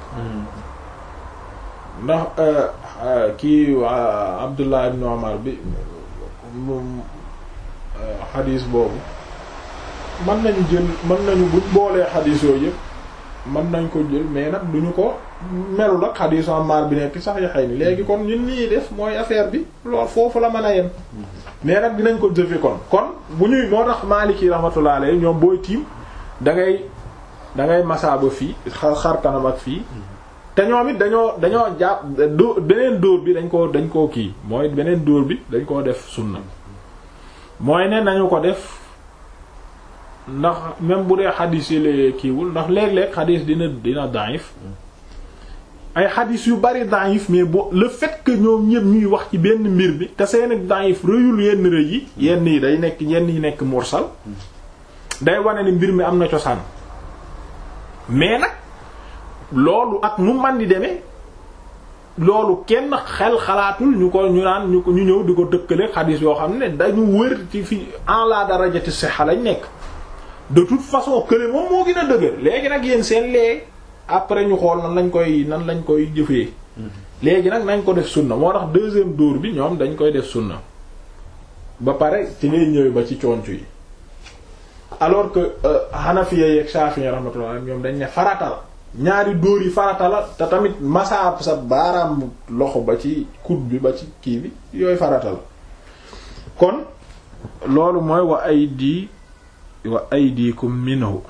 ndax kii Abdullah ibn Umar bi moom xadiis boobu mën nañu jël mën nañu buñ boolee xadiis yooyu yëpp mën nañ ko jël mais nag duñu ko melul ak xadiisu Ammar bi nekk sax yaxey ni léegi kon ñun ñii def mooy affaire bi lool foofu la mën a yem mais nag dinañ ko jëfe kon kon bu ñuy moo tax Maliki rahmatullah alayhi ñoom booy tiim da ngay da ngay masaa ba fii xar xar kanam ak fii te ñoom it dañoo dañoo jàpp dó beneen dóor bi dañ ko dañ koo kii mooy beneen dóor bi dañ koo def sunna mooy ne nañu ko def ndax même bu dee xadis yi la kiiwul ndax léeg-léeg xadis dina dina daif ay xadis yu bari daif mais bo le fait que ñoom ñëpp ñuy wax ci benn mbir bi te seen daif rëyul yenn rëy yi yenn yi day nekk yenn yi nekk mursal day wane ni mbir mi am na cosaan mais nag loolu ak nu man di demee loolu kenn xel xalaatul ñu ko ñu naan ñu ko ñu ñëw di ko dëkkale xadis yoo xam ne dañu wër ci fi en la darajati sihha lañ nekk de toute façon kële moom moo gën a dëgër léegi nag yéen seen lee après ñu xool nan lañ koy nan lañ koy jëfee léegi nag nañ ko def sunna moo tax deuxième dóor bi ñoom dañ koy def sunna ba pare ci ngay ñëwee ba ci conc yi alors que Hanafiya yeeg Shafi'i rahmatullah ñoom dañ ne farata la ñaari dóor yi farata la te tamit masaab sa baaraam loxo ba ci coude bi ba ci kii bi yooyu farata la kon loolu mooy wa aydi wa aydikum minhu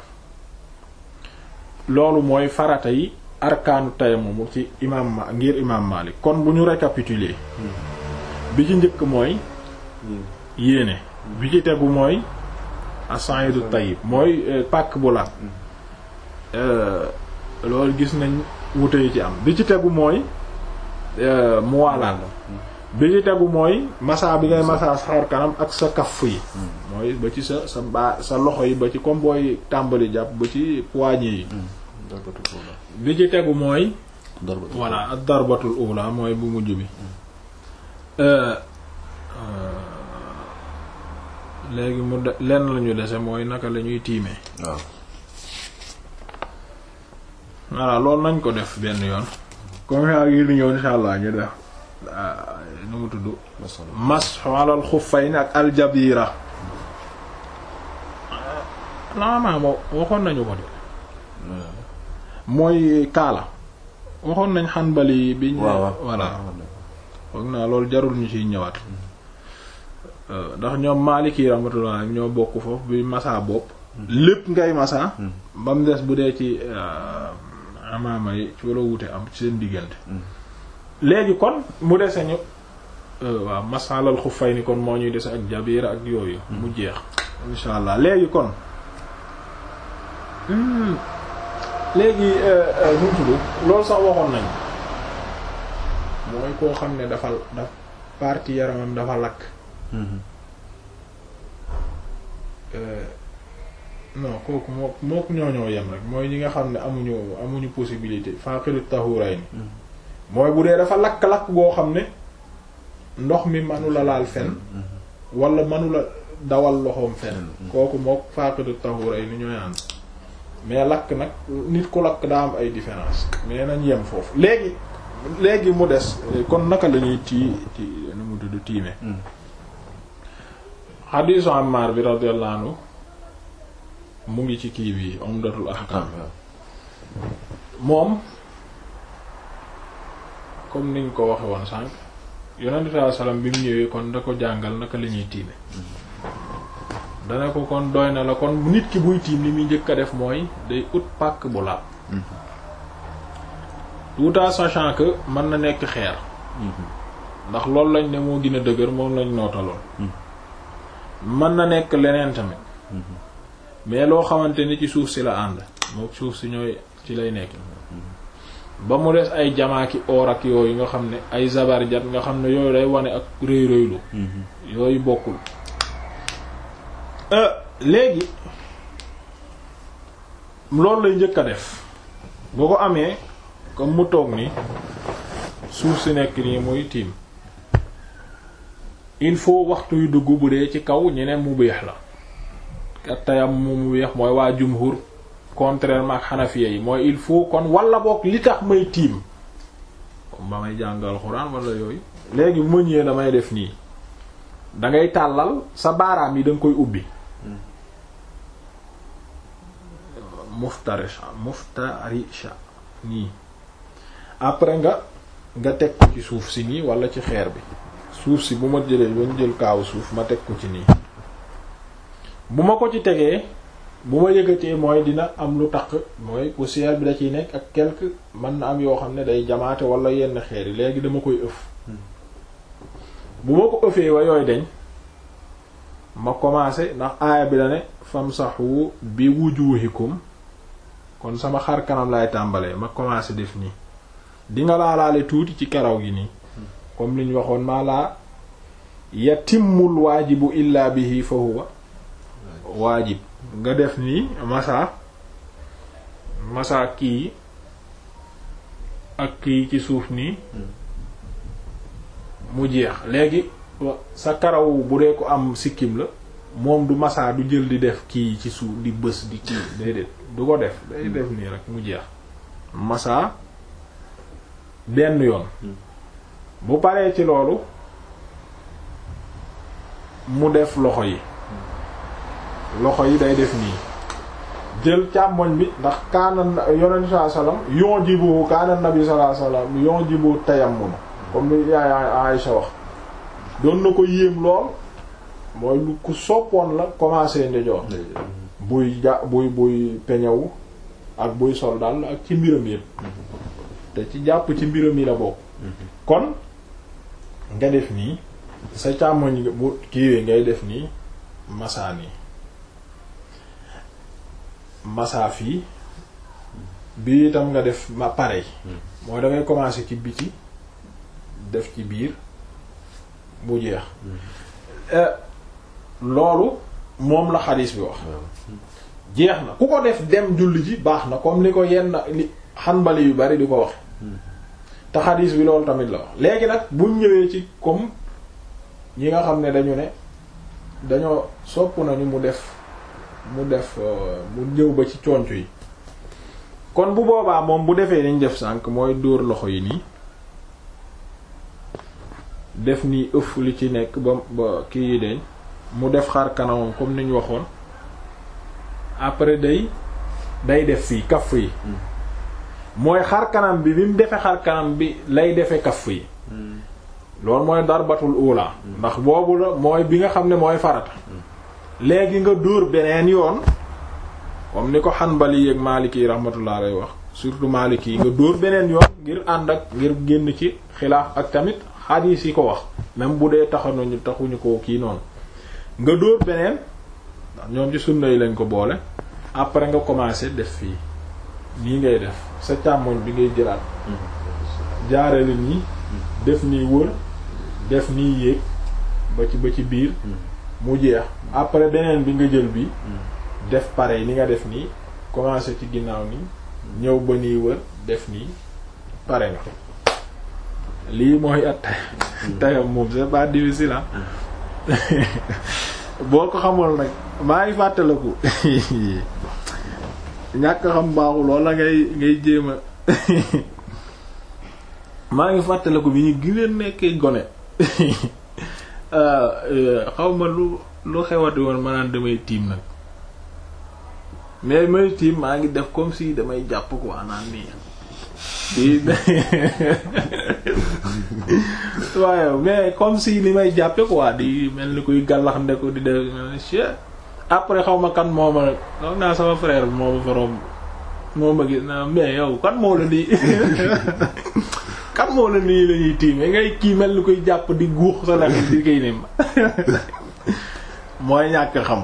loolu mooy farata yi arkaanu tayammum ci imam ma ngir imam Malik kon bu ñu récapituler bi ci njëkk mooy yéene bi ci tegu mooy as-sa'idu tayyib mooy pàkk bu laat loolu gis nañ wute yi ci am bi ci tegu mooy mu waalaat bi ci tegu mooy massa bi ngay massa sa xar kanam ak sa kaff yi mooy ba ci sa sa baa sa loxo yi ba ci comme booy tàmbali jàpp ba ci poignée yi bi ci tegu mooy voilà ak darbatul ula mooy bu mujj bi léegi mu de lenn lañu dese mooy naka la ñuy tiimee waaw voilà loolu nañ ko def benn yoon comme yaa ngi di ñëw insha allah ñu def nu mu tudd mashu alal xuffayn ak aljabira laamaa moo waxoon nañu ko de mooy kaala waxoon nañ xanbali biñ voilà foog naa loolu jarul ñu ciy ñëwaat ndax ñoom Maliki rahmatullah ñoo bokk foofu bi masa bopp lépp ngay masa ba mu des bu dee ci amaama yi ci wala wute am ci seen diggante léegi kon mu dese ñu waaw masalal xuffay ni kon moo ñuy dese ak jabira ak yooyu mu jeex insha allah léegi kon léegi nu mu tudd loolu sax waxoon nañ mooy koo xam ne dafa daf partie yaramam dafa lakk non kooku moo mook ñooñoo yem rek mooy ñi nga xam ne amuñu amuñu possibilité faqiru tahuray ni mooy bu dee dafa lakk-lakk goo xam ne ndox mi manula laal fen wala manula dawal loxoom fen kooku mook faqiru tahuray ni ñooy ànd mais lakk nag nit ku lakk daa am ay différence mais nañ yem foofu léegi léegi mu des kon naka la ñuy tii ti nu mu tudd tiime xadiisu Ammaar bi radiyallahu anhu mu ngi ci kii bi Umdatul Ahkam moom comme niñ ko waxe woon sànq yonent bi sallallahu alayhi wasallam bi mu ñëwee kon da ko jàngal naka la ñuy tiime dana ko kon doy na la kon nit ki buy tiim li muy njëkk a def mooy day ut pàkk bu laab tout en sachant que mën na nekk xeer ndax loolu lañ ne moo gën a dëgër moom lañ nootaloon mën na nekk leneen tamit mais loo xamante ni ci suuf si la ànd moo suuf si ñooy ci lay nekk ba mu des ay jamaaki or ak yooyu nga xam ne ay zabarjat nga xam ne yooyu day wane ak rëy rëylu yooyu bokkul léegi loolu lay njëkk a def boo ko amee comme mu toog ni suuf si nekk nii muy tiim il faut waxtu yu dugg bu dee ci kaw ñeneen mu beex la ak tayam mu mu weex mooy waa jumhur contrairement ak xanafiya yi mooy il faut kon wala boog li tax may tiim comme ba may jàngal xuraan wala yooyu léegi bu ma ñëwee damay def nii dangay tàllal sa baaraam yi da nga koy ubbi muftarisha muftarisha nii après nga nga teg ko ci suuf si nii wala ci xeer bi suuf si bu ma jëlee ba ñu jël kaawu suuf ma teg ko ci nii bu ma ko ci tegee bu ma yëgatee mooy dina am lu taq mooy poussière bi da ciy nekk ak quelque mën na am yoo xam ne day jamaate wala yenn xeer yi léegi dama koy ëf bu ma ko ëfee wa yooyu deñ ma commencé ndax aaya bi la ne famsahu bi wujuhikum kon sama xar kanam laay tàmbalee ma commencé def nii di nga laalaale tuuti ci karaw gi nii comme li ñu waxoon maa laa yatimmul waajibu illa bihi fa huwa waajib nga def nii masa masa kii ak kii ci suuf nii mu jeex léegi sa karaw bu dee ko am sikkim la moom du masa du jël di def kii ci suuf di bës di kii déedéet du ko def day def nii rek mu jeex masa benn yoon bu paree ci loolu mu def loxo yi loxo yi day def nii jël càmmoñ bi ndax kaana yonent saa sallam yon jibu kaana nabi sallallahu alayhi wasallam yon jibu tayammum comme ni yaay Aïcha wax doon na ko yéem lool mooy lu ku soppoon la commencé ndejoor buy ja buy buy peñewu ak buy sol daal ak ci mbiram yépp te ci jàpp ci mbiram yi la bokk kon nga def nii sa càmmoñ bu kiiwee ngay def nii masaa nii masaa fii bii itam nga def ma pareil mooy da ngay commencer ci biti def ci biir mu jeex loolu moom la xadiis bi wax jeex na ku ko def dem julli ji baax na comme ni ko yenn li xanbali yu bari di ko wax te xadiis bi loolu tamit la wax léegi nag buñ ñëwee ci comme ñi nga xam ne dañu ne dañoo sopp nañu mu def mu def mu ñëw ba ci conc yi kon bu boobaa moom bu defee niñ def sànk mooy dóor loxo yi nii def nii ëff li ci nekk ba ba kii yi deñ mu def xar kanamam comme ni ñu waxoon après day day def fii kaff yi mooy xar kanam bi bi mu defee xar kanam bi lay defee kaff yi loolu mooy darbatul ula ndax boobu la mooy bi nga xam ne mooy farata léegi nga dóor beneen yoon comme ni ko Hanbali ak Maliki yi rahmatullah alayhi wax surtout Maliki yi nga dóor beneen yoon ngir ànd ak ngir génn ci xilaaf ak tamit xadiis yi ko wax même bu dee taxanuñu taxuñu ko kii noonu nga dóor beneen ndax ñoom ci sunna yi lañ ko boole après nga commencer def fii nii ngay def sa càmmoñ bi ngay jëlaat jaarale nii def nii wër def nii yéeg ba ci ba ci biir mu jeex après beneen bi nga jël bi def pareil ni nga def nii commencer ci ginnaaw nii ñëw ba nii wër def nii pare nga lii mooy at tayam moom c'est pas difficile ah boo ko xamul nag maa ngi fàttaliku ñàkk xam baaxul wala ngay ngay jéem a maa ngi fàttaliku bi ñu gineen nekkee gone xaw ma lu lu xewati woon ma naan damay tiim nag mais may tiim maa ngi def comme si damay jàpp quoi naan nii di waaye mais comme si ni may jàppe quoi di mel ni kuy gàllax nde ko di def après xaw ma kan moo ma xam naa sama frère bi moo ma faroom moo ma gis na mais yow kan moo la di kan moo la nii la ñuy tiime ngay kii mel ni koy jàpp di guux sa lex di koy nim mooy ñàkk xam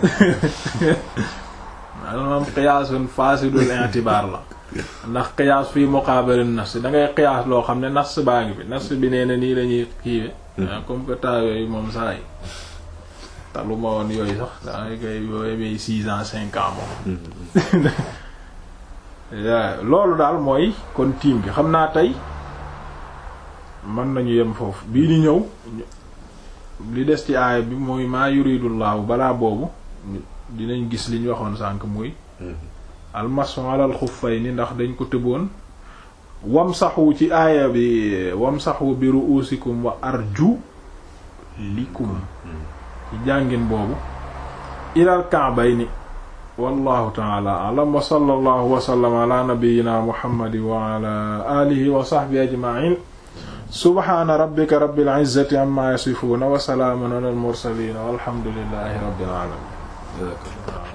maanaam qiyaasun fasidul intibaar la ndax qiyaas fii muqaabalin nas da ngay qiyaas loo xam ne nas baa ngi fi nas bi nee na nii la ñuy kiiwe comme que temps yooyu moom saa yi talu ma woon yooyu sax dangay koy yooyu may six ans cinq ans moom loolu daal mooy kon tiim gi xam naa tey mën nañu yem foofu bii di ñëw li des ci aaya bi mooy maa yuridullahu balaa boobu dinañ gis li ñu waxoon sànq muy almasu alal xuffayni ndax dañ ko tëboon wamsaxu ci aaya bi wamsaxu bi ru'usikum wa arju likum ci jàngin boobu ilal ka'bayni wallahu ta'ala a'lam wa sallallahu wa sallama ala nabiyyina muhammadin wa ala alihi wa sahbihi ajma'in subhana rabbika rabbil izzati amma yasifuna wa salamun alal mursalin walhamdulillahi rabbil alamin